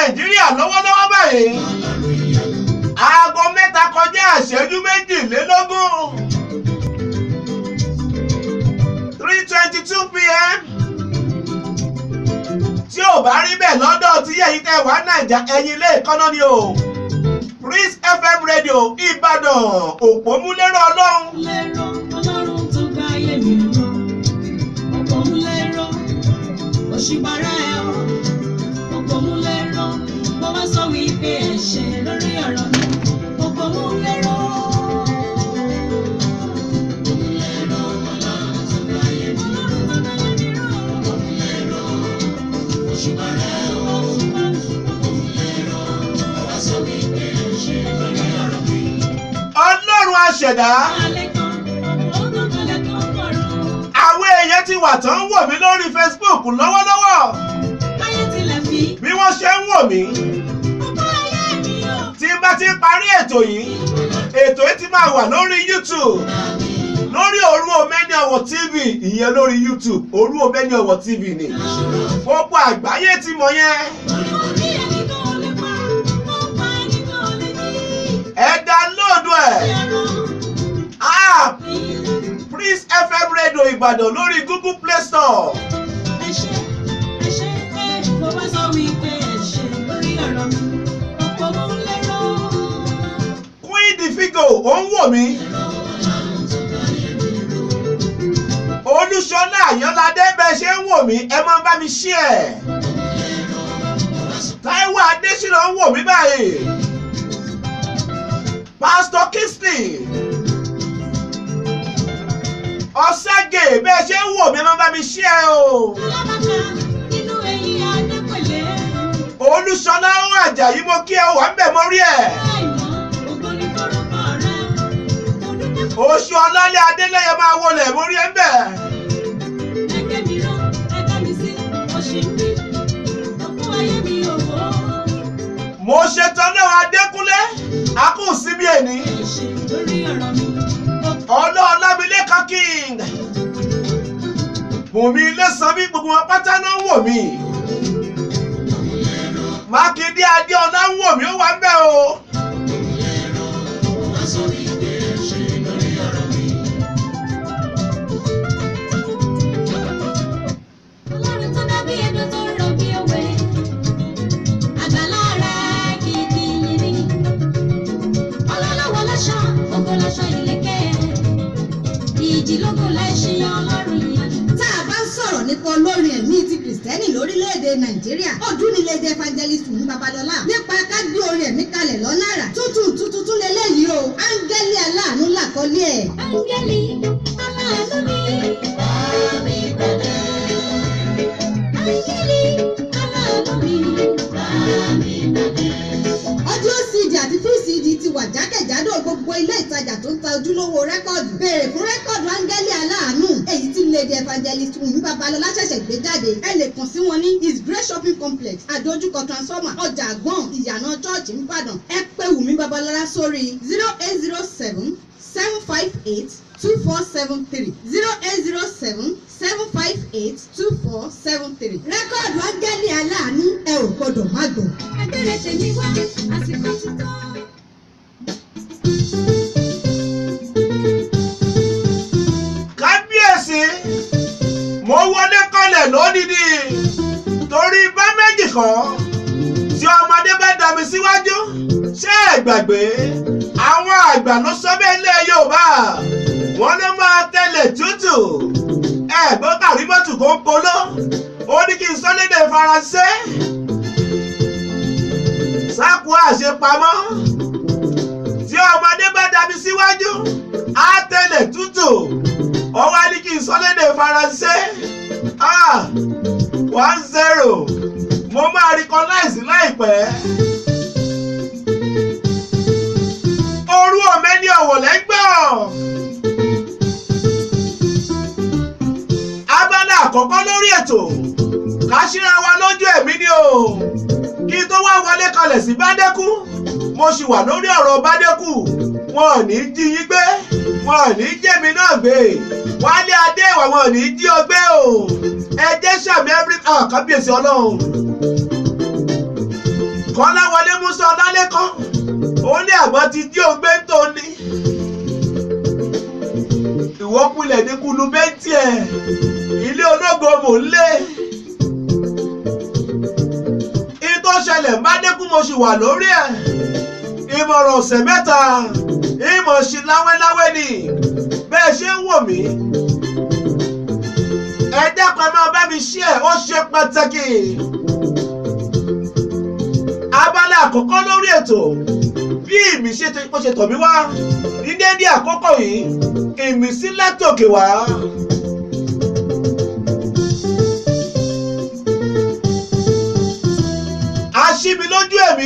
nàìjíríà lọ́wọ́lọ́wọ́ báyìí aago mẹ́ta kọjá ìṣẹ́jú méjìlélógún three twenty two pm tí ò bá rí bẹ́ẹ̀ lọ́dọ̀ tí yẹ̀yí tẹ̀ wá nàìjà ẹ̀yìn ilé ìkọ́nà ni o Prince FM radio Ìbàdàn òpómúlérò ọlọ́run lérò ọlọ́run tó gbá ayé mi rọ ọ̀pọ̀ ń lérò òṣìbàrà ẹ̀ ọ́ ọ̀pọ̀ ń lérò bó bá sọ wípé ẹ̀ṣẹ̀ lórí ọ̀rọ̀ mi ọ̀pọ̀ ń lérò. ọlọ́run àṣẹ̀dá àwọn èèyàn ti wà tán ń wò mí lórí Facebook lọ́wọ́lọ́wọ́ bí wọ́n ṣe ń wò mí tí n bá ti parí ètò yìí ètò yìí ti máa wà lórí YouTube lórí òru omeni ọwọ tv ìyẹn lórí YouTube òru omeni ọwọ tv ni gbogbo àgbáyé ti mọ̀ yẹn ẹ download ẹ app Prince FM radio Ìbàdàn lórí Google Play Store Queen the Figo ó ń wò mí Olúṣọlá Àyànládé bẹ́ẹ̀ ṣe ń wò mí ẹ máa bá mi share Táíwò Adésínà ń wò mí báyìí Pastor Kingsley ọ̀ságè bẹ́ẹ̀ ṣe ń wò mí ẹ máa bá mi share o Olúṣọlá ó Àjàyí mo kí ẹ wà ń bẹ̀ mọ́ rí ẹ̀. oṣù ọlọ́lẹ̀ adélẹ́yẹ máa wọlé mórí ẹ̀ ń bẹ̀. mo ṣetán náà adékúnlé akúnsíbí ẹni ọlọ́ọ̀lámilékan king bùnmi ilé sanmi gbogbo wọn pátá náà ń wò mí mákindé adéọlá ń wò mí ó wà ń bẹ̀ o. Ọlọ́run tó dábí ẹdun tó rọ bí òwe, àgbàlá rẹ̀ kìkì yìí ni. Ọlọ́lọ́wọ́ lọ́ṣọ́, ògo lọ́ṣọ́ ìlẹ̀kẹ̀. Ìjì lógo lẹ́ṣin ọlọ́run yìí. tá a bá ń sọ̀rọ̀ nípa olórin ẹ̀mí ti kìrìsìtẹ́nì lórílẹ̀‐èdè nàìjíríà ọdún ni lédè evangelist fún babalọ́lá nípa ká gbé orin ẹ̀mí kalẹ̀ lọ́nà àrà tútù tútù tún lélẹ́yìí o áńgẹ́lì aláàánú làkọ́lé ẹ̀. Áńgẹ́lì aláàánú mi. Bámi pàdé. Áńgẹ́lì aláàánú mi. Bámi pàdé. audio cd àti free cd ti wà jákèjádò gbogbo ilé ìtajà tó ń ta ojúlówó rẹ́kọ̀dù béèrè fún rẹ́kọ̀dù áńgẹ́lì aláàánú èyí tí lady evangelist wùmí babalọ́lá ṣẹ̀ṣẹ̀ gbé jáde ẹ lè kàn sí wọn ní his grace shopping complex àdójúkọ transformer ọjà àgbọ̀n ìyànà chọ́ọ̀chì ńbàdàn ẹ pé wùmí babalọ́lá sórí zero eight zero seven seven five eight two four seven three zero eight zero seven seven five eight two four seven three rẹ́kọ̀dù áńgẹ́lì aláàánú ẹ ò gbọ́dọ̀ má gbọ́. Agbẹ́rẹ́ tèmi wá, àsìkò ti tó. kábíyèsí mo wọlé kọlẹ̀ lódìdí torí bá méjì kan tí ọmọdé bá dàbí síwájú ṣé ẹ gbàgbé àwọn àgbà ló sọ bẹ́ẹ̀ lé Yorùbá wọn ló máa tẹ̀lé tútù ẹ̀gbọ́n kàrímọ́tù kó ń polo ó ní kí n sọ lédè Faransé sáku àṣepamọ́ tí ọmọdé bá dàbí síwájú á tẹ̀lé tútù ó wá ní kí n sọ lédè Faransé ah one zero mo máa recognize láìpẹ́. orú ọ̀mẹ́ni ọ̀wọ̀ lẹ́gbọ̀n. abala àkọ́kọ́ lórí ètò ká ṣíra wa lójú ẹ̀mí ni o kí n tó wá wọlé kalẹ̀ sí bádẹ́kù mo sì wà lórí ọ̀rọ̀ bádẹ́kù wọn ò ní jí yín gbé wọn ò ní jẹ́mi náà gbé wálé adé ìwà wọn ò ní jí ọ gbé o ẹ jẹ́ sàmì every ah kábíyèsí ọlọ́run. kọ́láwọlé musa ọlálẹ́kọ́ ó ní àgbọn ti jí ògbé tó ní ìwọ́kulẹ̀ ní kulu bẹ́ntì ẹ̀ ilé ológo mò ń lé ìtò ṣẹlẹ̀ mbádẹ́kùn mo sì wà lórí ẹ̀ ìmọ̀ràn ọ̀sẹ̀ mẹ́ta ìmọ̀ sí láwẹ́láwẹ́ ni bẹ́ẹ̀ ṣe ń wò mí ẹ dákun ẹ máa bá mi ṣí ẹ ó ṣe pàtàkì abala àkọ́kọ́ lórí ètò bí ìmísí bó ṣe tọ̀ mí wá ní déédéé àkókò yìí ìmísí látòkè wá. aṣíbi lójú ẹ̀mí.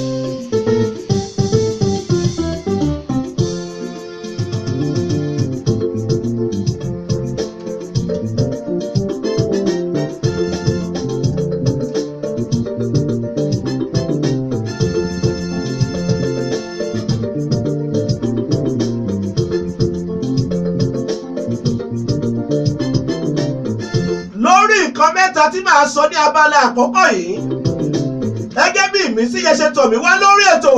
lórí nǹkan mẹ́ta tí màá sọ ní abala àkọ́kọ́ yìí gẹ́gẹ́ bí ìmísí yẹn ṣe tọ̀ mí wá lórí ètò.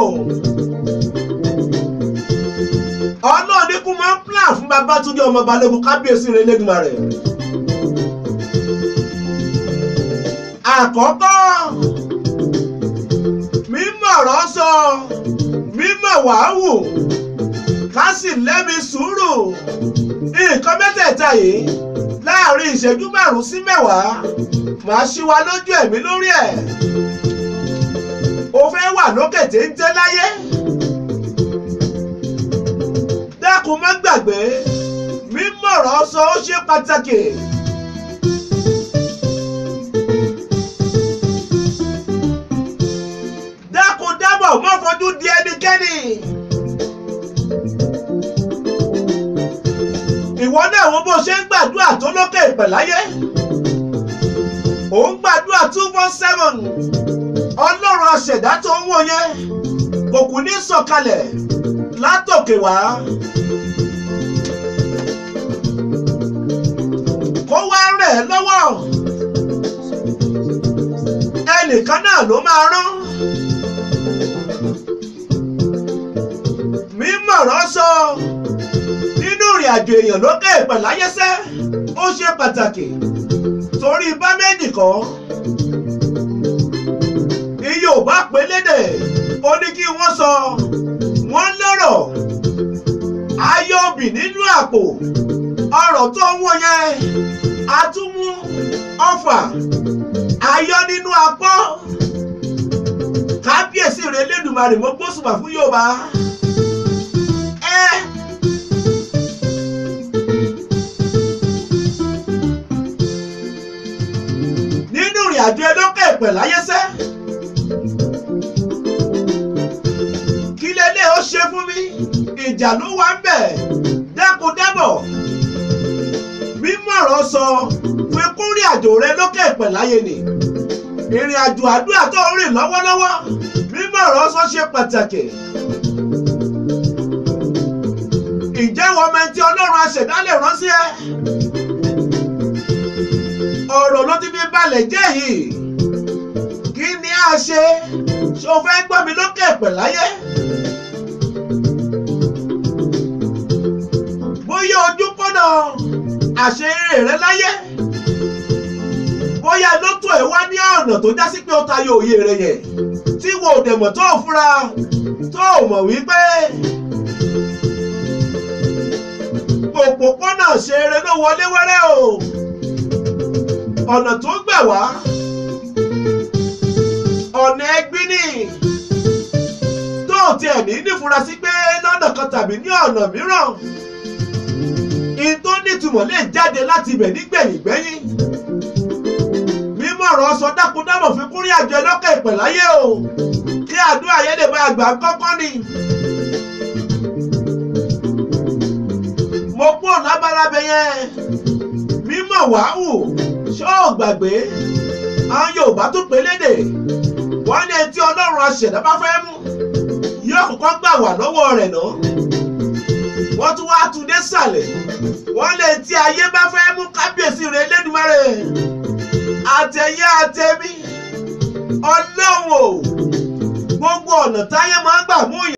ọlọ́run ní kú máa ń plan fún Babátúndé ọmọ Balógun kábíyèsí rẹ̀ lẹ́dùnmarè. àkọ́kọ́ mímọ̀ ọ̀rọ̀ sọ mímọ̀ wàhù ká sì lẹ́mi sùúrù nǹkan mẹ́tẹ̀ẹ̀ta yìí láàrin ìṣẹ́jú márùn-ún sí mẹ́wàá màá ṣí wa lójú ẹ̀mí lórí ẹ̀. o fẹ́ wà lókè téńté láyé. dákun má gbàgbé mímọ̀rọ̀ sọ ó ṣe pàtàkì. dákun dábọ̀ má fojú di ẹnikẹ́ni. ìwọ náà wo bó ṣe ń gbàdúrà tó lókè ìpẹ̀láyé ò ń gbàdúrà two four seven ọlọ́run aṣẹ̀dá tó ń wò yẹn kò kù ní sọ̀kalẹ̀ látòkè wá kó wá rẹ̀ ẹ́ lọ́wọ́ ẹnìkan náà ló máa rán mímọ̀rọ̀ sọ. So, nínú ìrìn àjò èèyàn lókè ìpẹ̀láyẹsẹ́ ó ṣe pàtàkì torí bá méjì kan iye ò bá pé lédè ó ní kí wọ́n sọ wọ́n lọ́rọ̀ ayọ̀ òbí nínú àpò ọ̀rọ̀ tó ń wọ̀ yẹn atúmú ọfà ayọ̀ nínú apọ́ kábíyèsí rẹ̀ lẹ́dùnmarè mo gbósùbà fún Yorùbá ẹ. ìrìn àjò ẹlọ́kẹ́ ìpẹ̀ láyẹ́sẹ́. kí lélẹ̀ ó ṣe fún mi ìjà ló wà ń bẹ̀ dákun dábọ̀ mímọ̀rọ̀ sọ fún kúrìn àjò rẹ lókè ìpẹ̀ láyé ni ìrìn àjò àdúrà tó ń rìn lọ́wọ́lọ́wọ́ mímọ̀rọ̀ sọ ṣe pàtàkì. ìjẹ́wọ́ ọmọ ẹni tí ọlọ́run aṣẹ̀dá lè rán sí ẹ ọ̀rọ̀ ló ti fi balẹ̀ jẹ́ yìí kí ni a ṣe ṣé o fẹ́ gbọ́ mi lókè pẹ̀ láyé. bóyá ojú kọ́nà àṣeyọrí rẹ láyé bóyá lótò ẹ̀ wá ní ọ̀nà tó já sí pé ó tayọ òye rẹ yẹn tí wo ò dẹ̀ mọ̀ tó o fura tó o mọ̀ wípé òpópónà ṣe eré ló wọlé wẹ́rẹ́ o ọ̀nà tó gbà wá ọ̀nà ẹgbín ni tó tiẹ̀ ní nífura sí pé lọ́nà kan tàbí ní ọ̀nà mìíràn in tó nítumọ̀ lè jáde láti ibẹ̀ nígbẹ̀yìn gbẹ́yìn mímọ̀ràn sọ dákúndámọ̀ fi kúrí àjọ ẹlọ́kẹ́ ìpẹ̀láyé o kí àdúrà yẹn lè bá àgbà kọ́kọ́ ni. mo kúrò lábalábẹ yẹn mímọ̀ wàhù ṣó o gbàgbé àwọn Yorùbá tó pé lédè wọ́n ní ẹni tí Ọlọ́run aṣẹ̀dá bá fẹ́ mú yóò kọ́kọ́ gbà wà lọ́wọ́ rẹ̀ náà wọ́n tún wá tún dé sàlẹ̀ wọ́n lè tí ayé bá fẹ́ mú kábíyèsí rẹ̀ lẹ́dùnmọ́rẹ́ àtẹ̀yẹ àtẹ̀mí ọlọ́run o ọ̀nà táyé máa ń gbà mú